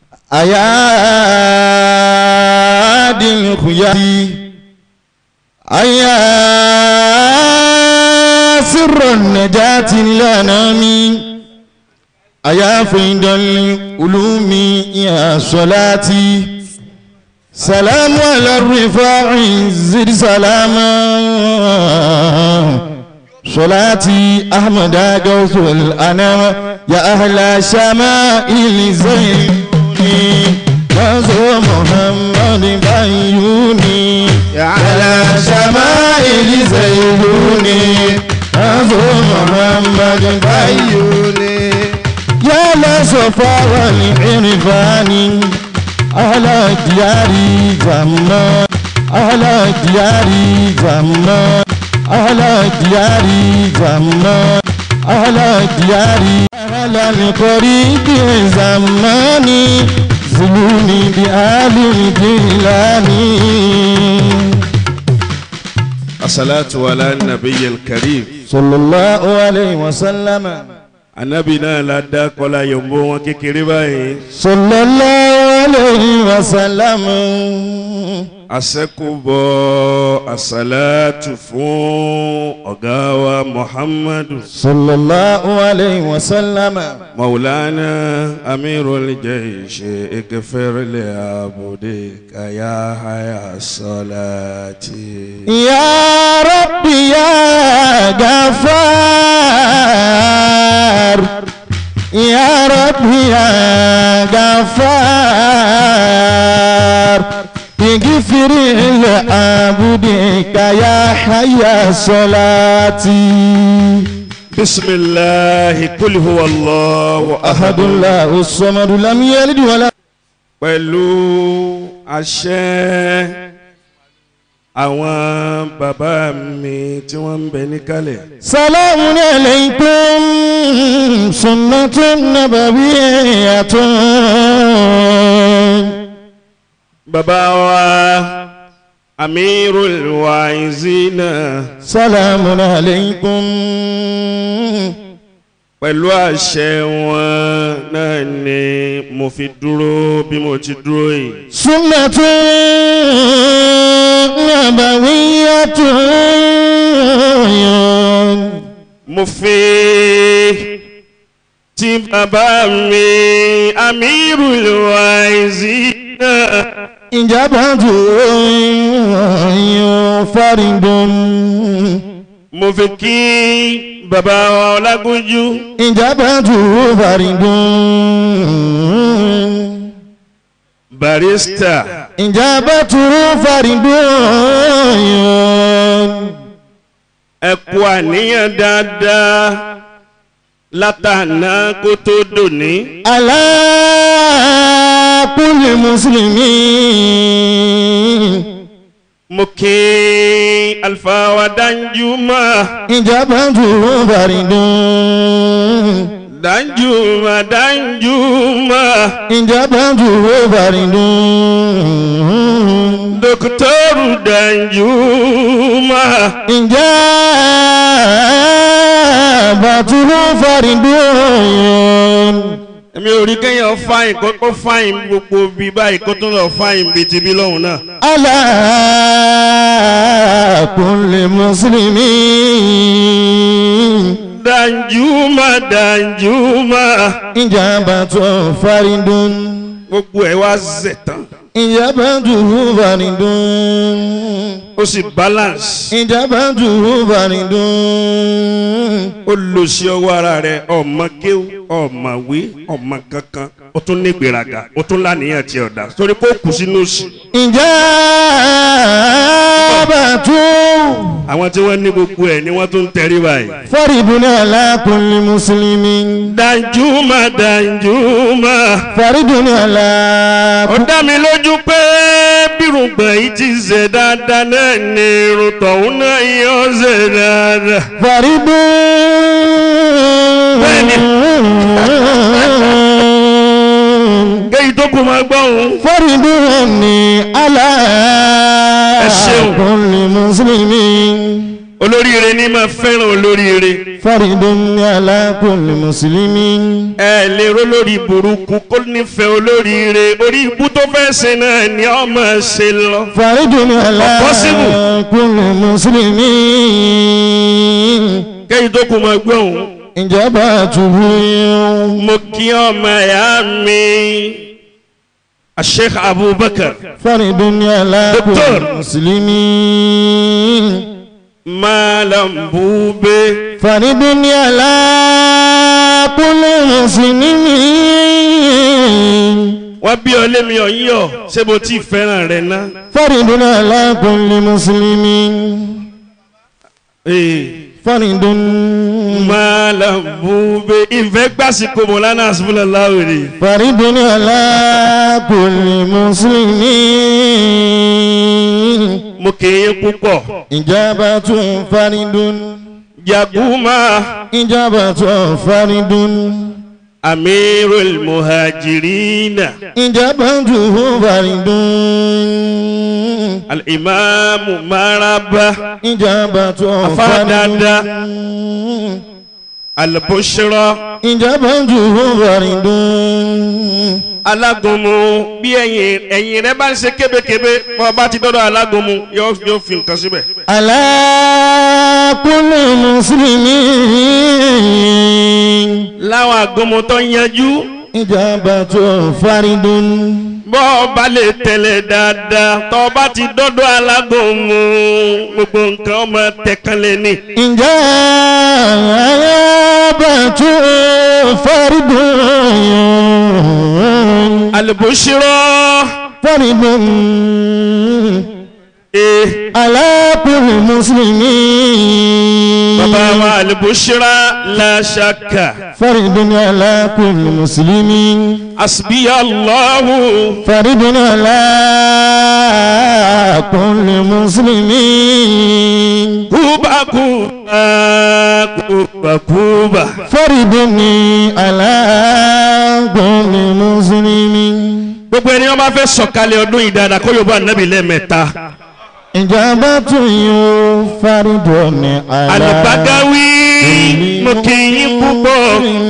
أيادي الخيار أيا سر النجاة الأنام أيا فيض العلوم يا صلاتي سلام على الرفاع زد سلاما صلاتي أحمد غوث الأنام يا أهل شمائل زينوني نزو محمد بيوني يا على شمائل زينوني نزو محمد بيوني يا لصفا والعرفان أهل دياري زمان أهل دياري زمان أهل دياري زمان أهل دياري أهل القريب زماني زلوني بآل الجيلاني الصلاة على النبي الكريم صلى الله عليه وسلم anabi náà la dá kọlá yòǹbó wọn kékeré báyìí صلى الله عليه وسلم asẹ́kùbọ̀ asàlátù fún ọ̀gá wa muhammadu صلى الله عليه وسلم maulana amirul jaysh ikfirli abudi kaya haya salati. يا ربي يا غفار يا ربي يا غفار اغفر لعبدك يا حي صلاتي بسم الله قل هو الله أحد أحد الله الصمد لم يلد ولا pẹ̀lú àṣẹ àwọn bàbá mi tí wọ́n ń bẹ níkàlẹ̀. سلام عليكم سنة نبوية bàbá wa amirul waizina سلام عليكم pẹ̀lú àṣẹ wọn náà ni mo fi dúró bí mo ti dúró yìí. سنة نبوية mo fi tí bàbá mi amirul waizina. إجابة فرد mo fi kí bàbá wa ọlágúnjú إجابة فرد barista إجابة فرد ẹ kú àníyàn dáadáa látàná kó tó dòní. على كل مسلمين mo kí alfa wa danjuma إجابة فرد danjuma danjuma إجابة فرد dokitoru danjuma إجابة فرد èmi ò rí kéèyàn fáyìn kókó fáyìn gbogbo bí báyìí kó tó lọ fáyìn bíi ti bí lọ́hùn náà. على كل مسلمين danjuma danjuma إجابة فرد gbogbo ẹ wá zẹ̀ tán إجابة فرد ó sì balance إجابة فرد ó lò sí ọwọ́ ara rẹ̀ ọmọ kéwú ọmọ wí ọmọ kankan ó tún ní gbéraga ó tún lánìyàn tí ọ̀dà torí kó kù sínú òsì. إجابة àwọn tí wọ́n ní gbogbo ẹ̀ ni wọ́n tún ń tẹrí báyìí. فرد على كل مسلم danjuma danjuma فرد على ó dá mi lójú pé bírùngbọ̀n yìí ti ṣe dáadáa náà ní irun tọ̀hún náà yóò ṣe dáadáa. فرد kéyìí tó kù máa gbọ́ òun. فرد على Ẹ ṣeun. كل مسلم olóríire ní máa fẹ́ràn olóríire فرد على كل مسلم ẹ lè ró lórí burúkú kó nífẹ̀ẹ́ olóríire orí ibú tó fẹ́ ṣe náà ni ọ máa ṣe lọ. فرد على Possible. كل مسلم kẹ́yìn tó kù máa gbé òun. إجابته mo kí ọmọ ẹ̀yà mi Sheikh Abubakar فرد على دكتور. كل مسلم Malam Bube فرد على كل مسلم wọ́n bí ọ lémi ọ̀yọ́ ṣé mo ti fẹ́ràn rẹ̀ ná. فرد على كل مسلم Ee, فرد Malam Bube ìfẹ́ gbàsíkò Mọ̀lánà Asúfúnlá láwùrì. فرد على كل مسلم mo kì í púpọ̀. إجابة فرد Jaguma إجابة فرد Amirul Muhajirina إجابته فرد Al-Imamu Maraba إجابة Afadada. فرد Al-Bushra إجابته فرد alágúnmu bí ẹ̀yìn ẹ̀yìn rẹ bá ń ṣe kébékébé bọ́ bá ti dọ́dọ̀ alágúnmu yóò yóò fi nǹkan síbẹ̀. على كل مسلم láwọn agúnmu tó yanjú إجابة فرد bọ́ ọ bá lè tẹ̀lé dáadáa tọ́ ọ bá ti dọ́dọ̀ alágúnmu gbogbo nǹkan ọmọ tẹ̀kánlẹ̀ ni. إجابة فرد Al-Bushra فرد ee على كل مسلم bàbá wa Al-Bushra la shakka فرد على كل مسلم asbiya Allahu فرد على كل مسلم kuba kuba kuba kuba. فرد على كل مسلم gbogbo ẹni wọn bá fẹ́ sọ̀kalẹ̀ ọdún yìí dáadáa kó yorùbá nàbì lẹ́ẹ̀mẹ́ta. إجابة فرد على Al-Bagawi mo kì í yín púpọ̀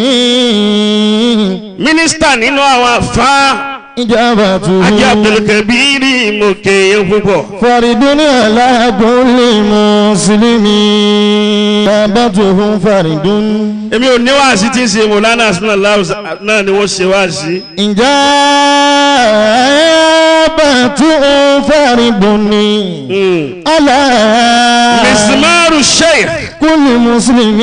مسلم mínísítà nínú àwọn àfa إجابة Ajé Abdulkabiri mo kì í yín púpọ̀. فرد على كل مسلم إجابته فرد èmi ò ní wáàsí tí ń ṣe mọ̀lánà asúnàlá náà ni wọ́n ṣe wáàsí. إجابة فرد Mm. على Mismaru Sheikh كل مسلم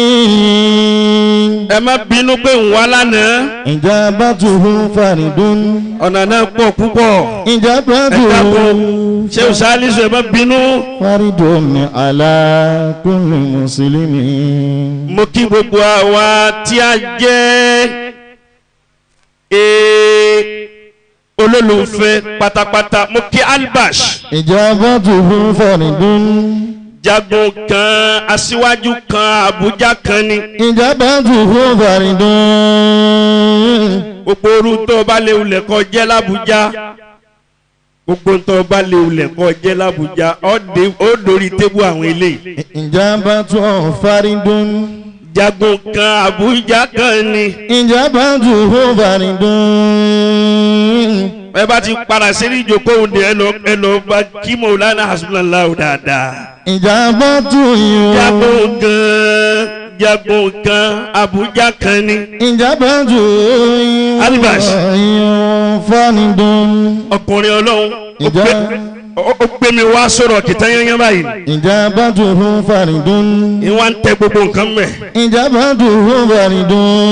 ẹ má bínú pé ń wá lánàá إجابته فرد ọ̀nà náà pọ̀ púpọ̀. ẹ إجابته dákun ṣé o ṣáálísù ẹ má bínú. فرد على كل مسلم mo kí gbogbo àwa tí a jẹ́ ee, olólùfẹ́ pátápátá mo kí albash إجابته فرد jagun kan aṣíwájú kan abuja kan ni إجابته فرد gbogbo orú tó bá lè wulẹ̀ kọ́ jẹ́ lábújá gbogbo tó bá lè wulẹ̀ kọ́ jẹ́ lábújá ó dé- ó dórí tébù àwọn eléyìí إجابة فرد jagun kan abuja kan ni إجابته فرد ẹ bá ti padà sí ní ìjókòó ní ẹ lọ ẹ lọ bá kí mọ̀lánà hasbunallah dáadáa. إجابته jagun kan jagun kan abuja kan ni إجابته Albash. فرد ọkùnrin ọlọ́run ó Ìjà. gbé- ó- ó gbé mi wá sọ̀rọ̀ kìtà yányán báyìí إجابته فرد ni wọ́n ń tẹ gbogbo nǹkan mẹ́ إجابته فرد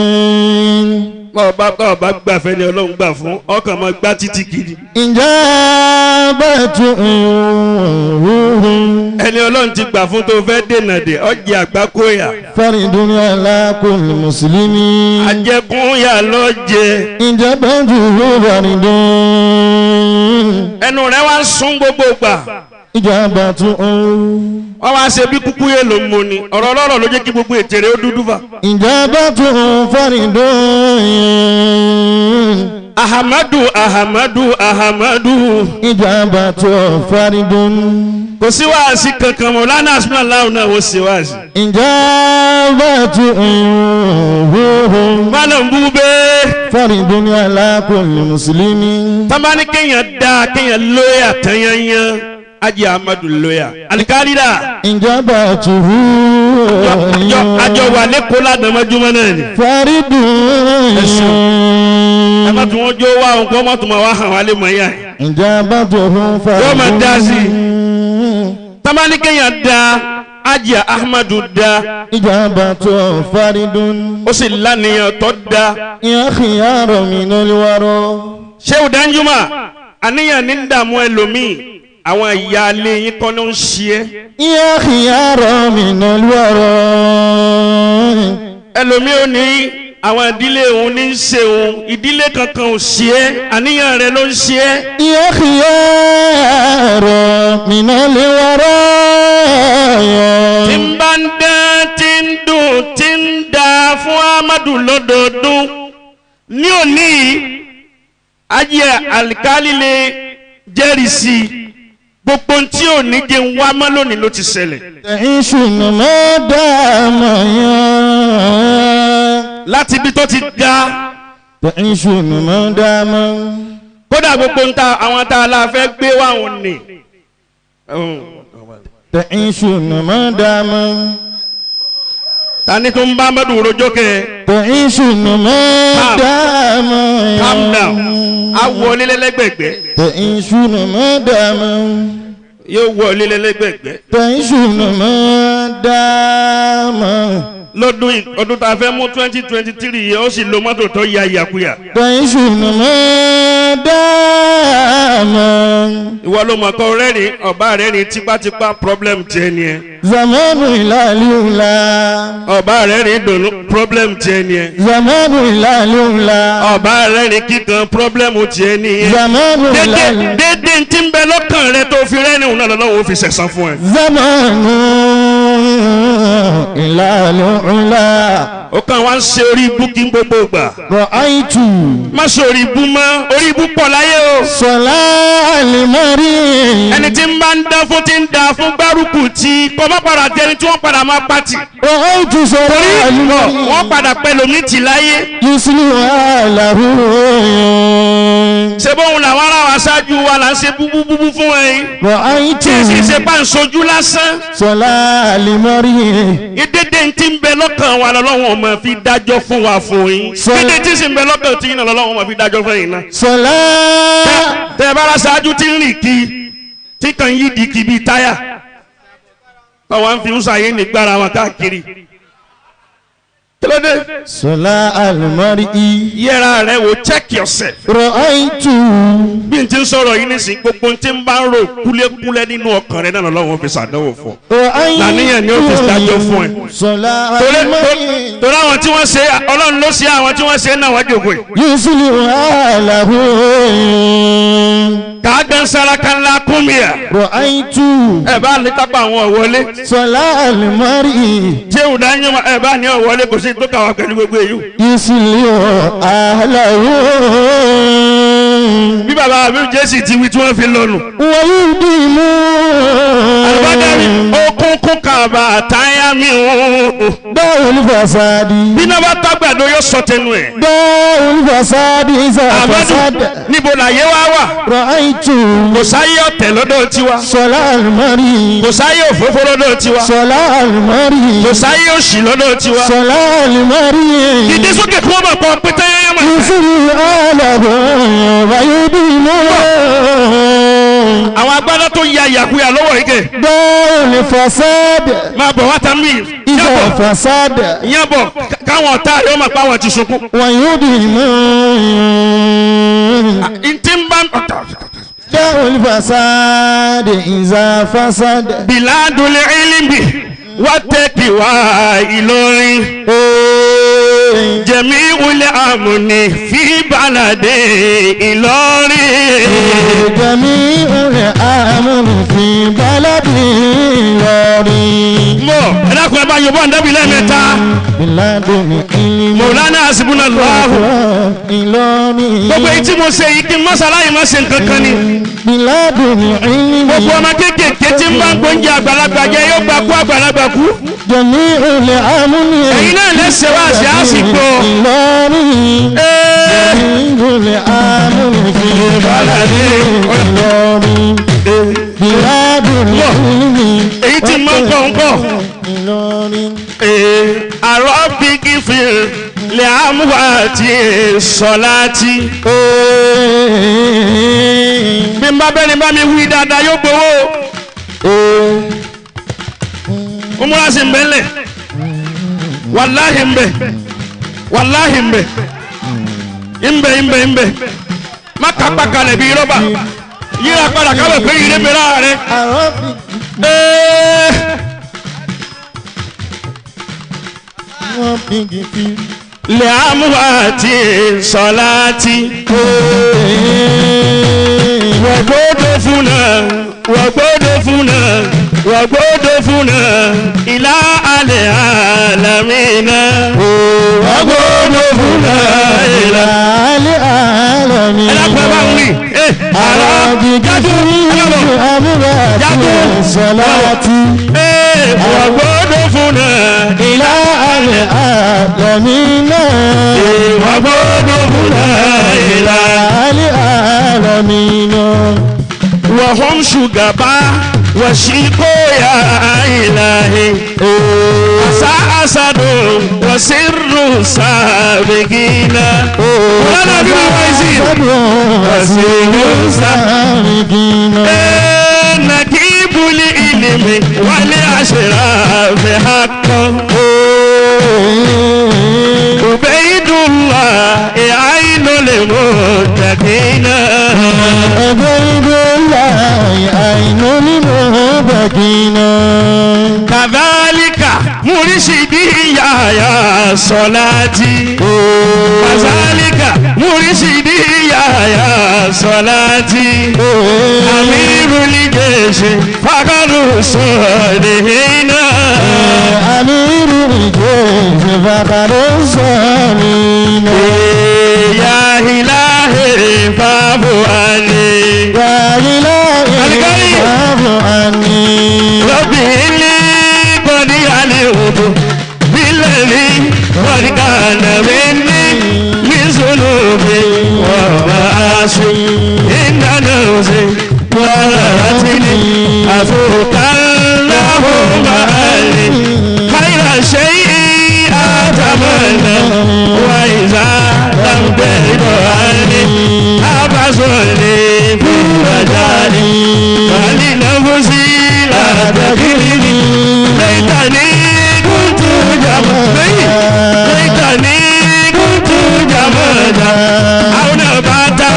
ọba ọba gbàfẹ́ ni ọlọ́run gbà fún ọkàn máa gbá títí kiri إجابته ẹni ọlọ́run ti gbà fún tó fẹ́ dènà dè ọjà àgbákòyà فرد على كل مسلم àjẹkùnyà lọ́jẹ إجابته فرد ẹnu rẹ wá ń sún gbogbo gbà إجابته wọ́n wá ṣe bí kúkú yé ló ń mu ni ọ̀rọ̀ ọlọ́rọ̀ ló jẹ́ kí gbogbo ètè rẹ ó dúdú fà. إجابته فرد ahamadu ahamadu ahamadu ìjàmbá tó faridun. kò sí wáàsí kankan mọ́ lánàá asúnà láwùn náà ó sì wáàsí. ìjàmbá tó ìhòòhò. mọ́nà ń bú bẹ́ẹ̀. faridun ala kulli muslimi. tamani kéèyàn dá kéèyàn lóyà tanyanyan ajé amadu lóyà alikali dà ìjàmbá tó àjọ àjọ wà lẹ́kọ̀ọ́ ládàmájúmọ́ náà ni. faridun. ẹ má tún wọn jó wá òun kó má tún ma wá hàn wá lé mọ̀ yá ẹ̀. ìjàmbá tó faridun. Yóò máa dá sí tamani kéèyàn dá ajé ahmadu dá ìjàmbá tó faridun. ó sì lánìyàn tó dá. يا خيار من الورى ṣéwù danjuma àníyàn ní dààmú ẹlòmíì àwọn ìyá alẹ́ yín kọ́ ló ń ṣe é يا خيار من الورى ẹlòmíì ò ní àwọn ìdílé òun ní í ṣe òun ìdílé kankan ò ṣe é àníyàn rẹ ló ń ṣe é يا خيار من الورى tí ń bá ń dán tí ń dùn tí ń da fún amadu lọ́dọọdún ní òní yìí, ajé alikali lè jẹ́rìí sí i gbogbo ohun tí ò ní jẹ́ ń wá mọ́ lónìí ló ti ṣẹlẹ̀. تعيش ما دام يا láti ibi tó ti ga تعيش ما دام kódà gbogbo nta àwọn tá a la fẹ́ gbé wá òun ni. تعيش ما دام ta ni tó ń bá mẹ́dùn rojọ́ kẹ́ تعيش ما Calm. دام calm down a wọ lílẹ́lẹ́gbẹ̀gbẹ́ تعيش ما دام yóò wọ lílẹ́lẹ́gbẹ̀gbẹ́ تعيشون ما دام lọ́dún yìí ọdún tá a fẹ́ mú twenty twenty three yẹn ó sì lo mọ́tò tó ya ìyàkuyà تعيشون ما دام ìwọ ló mọ̀ kọ́ rẹ́rìn ọba rẹ́rìn tipátipá problem tiẹ̀ ni ẹ زمان إلى الأولى ọba rẹ́rìn dùnú problem tiẹ̀ ni ẹ زمان إلى الأولى ọba rẹ́rìn kíkan problem tiẹ̀ ni ẹ زمان إلى dédé ال- dédé tí ń bẹ lọ́kàn rẹ tó fi rẹ́rìn òun náà lọ́wọ́ ó fi sẹ̀sán fún ẹ. زمان إلى الأولى ó kàn wá ń ṣe orí ibú kí n gbogbo gbà. رأيت má ṣe orí ibú mọ́ orí ibú pọ̀ láyé o. صلاة المريض ẹni tí ń bá ń dán fún ti ń da fún gbárùkù tí kò má padà di ẹni tí wọ́n padà máa pàtì. رأيت صلاة torí wọ́n المريض padà pẹ̀lú mi tì láyé. يسلها له ṣé bóun làwọn ará wa ṣáájú wa là ń ṣe búbúbúbú fún ẹ yìí. رأيت tí èsì ṣe bá ń sojú lásán. صلاة المريض ìdédé tí ń bẹ lọ́kàn wa lọ́wọ́ máa fi dájọ́ fún wa fún yín. Sọ- dédé tí sì ń bẹ lọ́kàn tí yín náà lọ́wọ́ máa fi dájọ́ fún yín náà. صلاة tẹ ẹ bá ra ṣáájú tí ń rìn kí tí kàn yí di kí bíi táyà táwọn fi ń ṣàyè ní gbára wọn káàkiri kí ló dé صلاة المريض yẹra rẹ wo check yourself رأيت bí n ti ń sọ̀rọ̀ yìí nísìnyí gbogbo n ti ń bá ń rò kúlẹ̀kúlẹ̀ nínú ọkàn rẹ náà lọ́wọ́ fi ṣàdánwò fún ọ. رأيت Làníyàn ni ó fi dájọ́ fún ẹ. صلاة torí المريض torí àwọn tí wọ́n ṣe ọlọ́run ló ṣe àwọn tí wọ́n ṣe náà wájú ògùn yìí. يسلها له kàágan saraka ńlá kúmíà رأيت ẹ bá ní kápá àwọn ọ̀wọ́lé صلاة المريض jéwù dáńjọ́ ẹ bá ní ọ̀wọ́lé kò sí tó kà wá pẹ̀lú gbogbo èyí. يسلها له bí baba mi jésì ti wí tí wọ́n fi lọ́nu. ويديم àlùbádàrí okùnkùn kàbà táyà mi ò. داء الفساد bí náà bá tágbàdo yóò sọ tẹnu ẹ̀. داء الفساد إذا àbádùn فسد níbo làyé wá wà. رأيت kò sáyé ọ̀tẹ̀ lọ́dọ̀ tiwa. صلاة المريض kò sáyé òfófó lọ́dọ̀ tiwa. صلاة kò المريض sáyé òṣì lọ́dọ̀ tiwa. صلاة المريض ìdí sókè kí wọ́n bọ̀ pọ̀ pété yẹn mọ̀. يسر آله ويديم àwọn agbádá tó ya ìyàkuyà lọ́wọ́ yìí kẹ̀. داء الفساد máa bọ̀ wá tán mí. إذا yàbọ̀ فسد yàbọ̀ káwọn ọ̀tá yóò máa pa àwọn ti sunkún. ويديم ntí ń bá داء الفساد إذا فسد bìládùn ilmi wá tẹ́kì wá ìlọrin. jẹ̀mí wulẹ̀ àmúni fi bàlàdé ìlọrin. جميع الأمر في بلد لوري mo pọ̀ ẹ dákun ẹ bá yọ bọ́ ǹdẹ́bí lẹ́ẹ̀mẹ́ta Bíládùn ìlú. mọ̀lánà àsìbúnà lọ́hùn Ìlọrin. gbogbo èyí tí mo ṣe yìí kí n mọ́sálàyé má ṣe nǹkan kan ni Bíládùn ìlú. gbogbo ọmọ kéékèèké tí ń bá ń gbóúnjẹ àgbàlagbà jẹ yóò gbà kú àgbàlagbà kú Jẹ̀mí olè amúni. ẹ̀yin náà lẹ́sẹ̀ wá sí àsìkò Ìlọrin. Ee, Jẹ̀mí olè amúni fi balàdé. Ìlọrin. Bíládùn ìlú. èyí tí mo ń kọ́ ń kọ́ Ìlọrin. àrọ́ bíkí fi lè àmúwá àti sọ̀láàtì bí n bá bẹ́ni bá mi wí dáadáa yóò gbowó ó múra sí mbẹ́lẹ̀ wàláhì mbẹ́ wàláhì mbẹ́ mbẹ́ mbẹ́ mbẹ́ má kápá kalẹ̀ bí rọ́bà yíra padà káwé pé yìí lébè láàrẹ. Àrọ́bì. Wọ́n bígi fi. lè àmúwá àti sọ̀láàtì wàgbọ́dọ̀ fúnà wàgbọ́dọ̀ fúnà wàgbọ́dọ̀ fúnà ìlà àlẹ́ àlàmínà wàgbọ́dọ̀ fúnà ìlà. Àlẹ́ àlọ́mí. ẹ dákun ẹ bá ń wí. ẹ àrà Àrọ́bì jájú gígùn ẹlọ́bọ̀. àbúrò àti Jágún. ìsọ̀láti. ẹ wàgbọ́dọ̀ fúnà ìlà Àlẹ́ àlọ́mí náà. wàgbọ́dọ̀ fúnà ìlà. Àlẹ́ àlọ́mí náà. وهم شجبا وشيكو يا إلهي أسا أسد وسر سابقين ولا نبي ويزيد وسر سابقين نجيب العلم والأشراف حقا عبيد الله عين المتقين عبيد الله عين المهبكين كذلك مرشدي يا يا صلاتي كذلك مرشدي يا يا صلاتي أمير الجيش فقر الصالحين أمير الجيش فقر الصالحين يا إلهي فاعف عني يا إلهي الكريم. فاعف عني ربي إني قد علمت بالذي قد كان مني من ذنوبي ومعاصي إن نفسي ورأتني أفوك اللهم علي خير شيء أتمنى وإذا لم تجد عني أبصرني في مجالي ولنفسي لا تكلني ليتني كنت جمدا ليتني كنت جمدا أو نباتا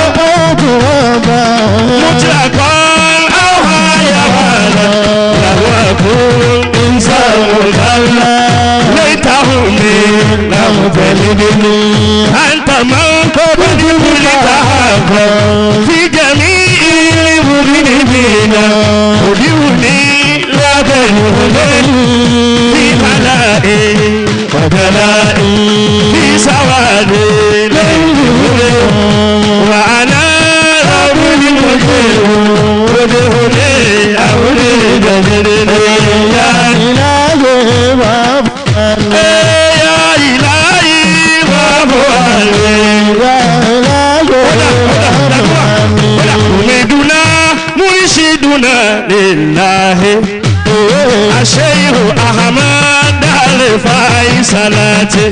مطلقا أو حيوانا لو أكون إنسان كلا ليتهم لم تلدني أنت من قبل كل تحقق في جميع المذنبين ودوني لا تنهدني في ملائي ودلائي في سواد ليل وأنا رب المجيب ودهني أولي دجرني يا إلهي فاعف عني يا إلهي وأبوالي يا إلهي فاعف عني حمدنا مرشدنا لله الشيخ أحمد الفاي صلاتي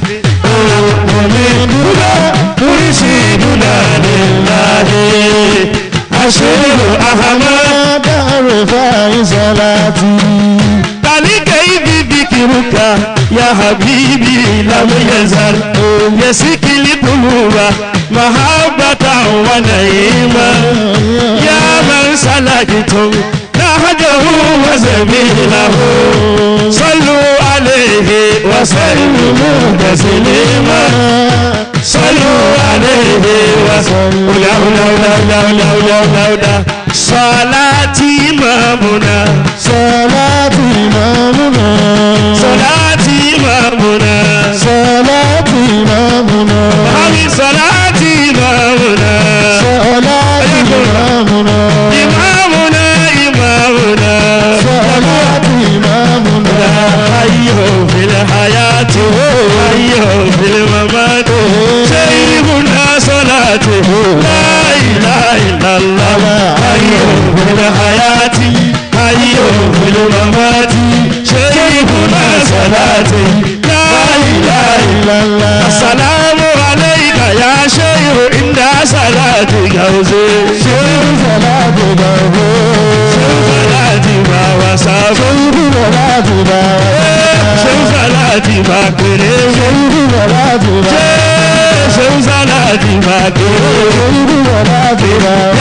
حمدنا مرشدنا لله الشيخ أحمد تعرف صلاتي كيف ذكرك يا حبيبي لم يزل يسك القلوب محبة ونعيما يا من سلكتم نهجه وسبيله صلوا عليه وسلموا تسليما صلوا عليه وسلموا لا لا لا لا لا لا لا صلاتي إمامنا Salati Imamuna. sọláàtì ìmàmùnà. Salati Imamuna. Báwi sọláàtì ìmàmùnà. Salati Imamuna. Ìmàmùnà ìmàmùnà. Salati Imamuna. Ayọ̀ fìlẹ̀ hayati. Ayọ̀ fìlẹ̀ mamati. Ṣé ìbùnà sọláàtì? Láìláìlàlá. Ayọ̀ fìlẹ̀ hayati. Ayọ̀ fìlẹ̀ mamati. Ṣé ìbùnà sọláàtì? Láìláìlàlá. Assalamu alayka ya shehu inda salati gauze. Shehu Salati Babu. Salati ma wasafu. Shehu Salati Babu. Shehu salati ma kere. Shehu Salati Babu. Shehu salati ma kere. Shehu Salati Babu.